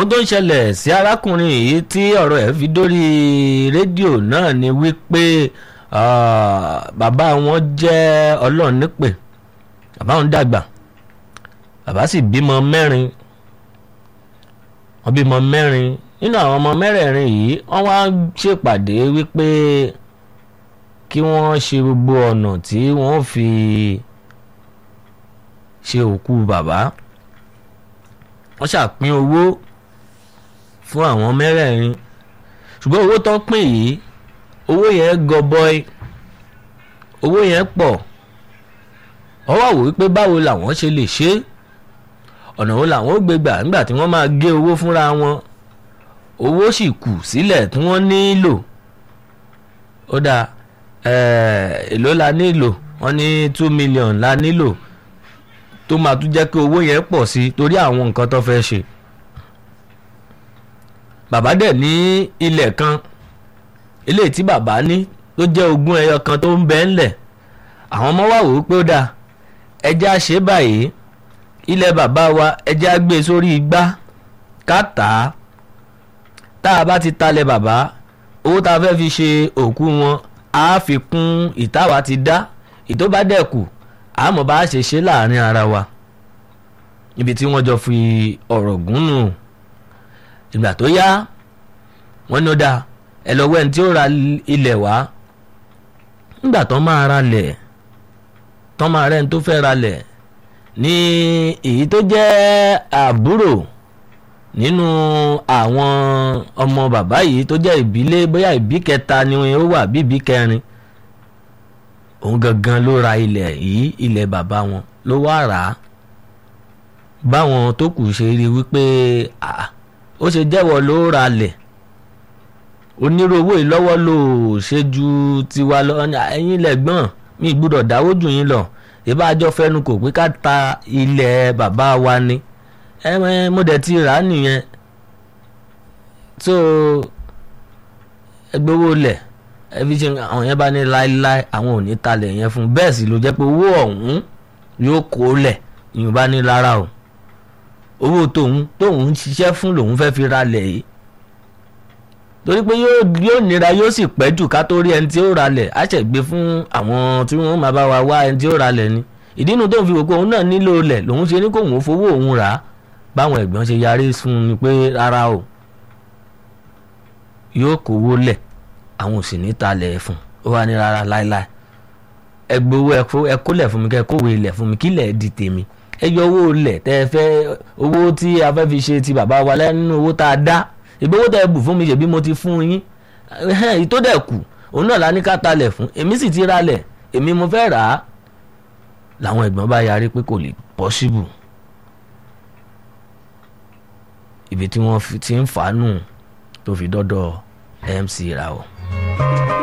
ohun tó ń ṣẹlẹ̀ sí arákùnrin yìí tí ọ̀rọ̀ ẹ̀ fi dórí rédíò náà ni wípé bàbá wọn jẹ́ ọlọ́run nípè bàbá wọn dàgbà bàbá sì bímọ mẹ́rin wọ́n bímọ mẹ́rin nínú àwọn ọmọ mẹ́rẹ̀ẹ̀rin yìí wọ́n wá ṣèpàdé wípé kí wọ́n ṣe gbogbo ọ̀nà tí wọ́n fi ṣe òkú bàbá wọ́n ṣàpín owó fún àwọn mẹ́rẹ̀ẹ̀rin ṣùgbọ́n owó tó ń pín yìí owó yẹn gọbọi owó yẹn pọ̀ wọ́n wá wò wípé báwo làwọn ṣe lè ṣe ọ̀nà wo làwọn ó gbé gbà nígbà tí wọ́n máa gé owó fúnra wọn owó sì kù sílẹ̀ tí wọ́n nílò ó dáa èló la nílò wọ́n ní two million la nílò tó máa tún jẹ́ kí owó yẹn pọ̀ sí torí àwọn nǹkan tó fẹ́ ṣe bàbá dẹ̀ ní ilẹ̀ kan ilé tí bàbá ní tó jẹ́ ogún ẹyọ kan tó ń bẹ ńlẹ̀ àwọn ọmọ wa wò ó pé ó dáa ẹjẹ́ á ṣe báyìí ilẹ̀ bàbá wa ẹjẹ́ á gbé sórí igbá ká tà á tá a bá ti talẹ̀ bàbá owó tá a fẹ́ fi ṣe òkú wọn á fi kún ìtawà ti dá ìtó bá dẹ̀ kù àmọ́ bá a ṣe ṣe láàrin ara wa ibi tí wọ́n jọ fi ọ̀rọ̀ gún nù ìgbà tó yá wọ́n ní ó dáa ẹ lọ wẹ́n tí ó ra ilẹ̀ wá nígbà tó máa ra lẹ̀ tó máa rẹ́ni tó fẹ́ ra lẹ̀ ní èyí tó jẹ́ àbúrò nínú àwọn ọmọ bàbá yìí tó jẹ́ ìbílé bóyá ìbí kẹta ni ó wà bí ìbí kẹrin òun gangan ló ra ilẹ̀ yìí ilẹ̀ bàbá wọn ló wá rà á báwọn tó kù ṣe rí wípé ó ṣe jẹ́wọ́ ló ra lẹ̀ onírú owó yìí lọ́wọ́ ló ṣe ju tiwa lọ ẹ̀yin lẹ́gbọ́n mi gbúdọ̀ dáwó jù yín lọ ìbájọ́ fẹ́nu kò pé ká ta ilẹ̀ bàbá wa ni ẹ mo dẹ̀ ti rà á nìyẹn so ẹgbẹ́ owó lẹ̀ ẹbí ṣe àwọn yẹn bá ní láéláé àwọn ò ní talẹ̀ yẹn fún bẹ́ẹ̀ sì ló jẹ́ pé owó ọ̀hún yóò kó lẹ̀ ìyẹn bá ní lára o owó tóun tóun ṣiṣẹ́ fún lòun fẹ́ fi ra lẹ̀ yìí torí pé yóò nira yóò sì pẹ́ jù ká tó rí ẹni tí ó ra lẹ̀ á ṣẹ̀ gbé fún àwọn tí wọ́n máa bá wa wá ẹni tí ó ra lẹ̀ ni ìdí inú tóun fi wò pé òun náà nílò lẹ̀ lòun ṣe ní kóun fowó òun rà á báwọn ẹ̀gbọ́n ṣe yarí fún ni pé rárá o yóò kówó lẹ̀ àwọn ò sì ní talẹ̀ fún ó wà ní rárá láéláé ẹ gbowó ẹ kólẹ̀ fún mi kẹ́ ẹ kówó ilẹ̀ fún mi kílẹ̀ di tèmi ẹ yọ owó ilẹ̀ tẹ́ ẹ fẹ́ owó tí a fẹ́ fi ṣe ti bàbá wa lẹ́nu owó tá a dá ìbí owó tẹ́ ẹ bù fún mi ṣèbí mo ti fún yín èyí tó dẹ̀ kù òun náà la ní ká talẹ̀ fún èmi sì ti ralẹ̀ èmi mo fẹ́ rà á làwọn ẹ̀gbọ́n bá yarí pé kò lè pọ́síbù ibi tí wọ́n ti ń fà á nù tó fi dọ́dọ̀ MC ra o.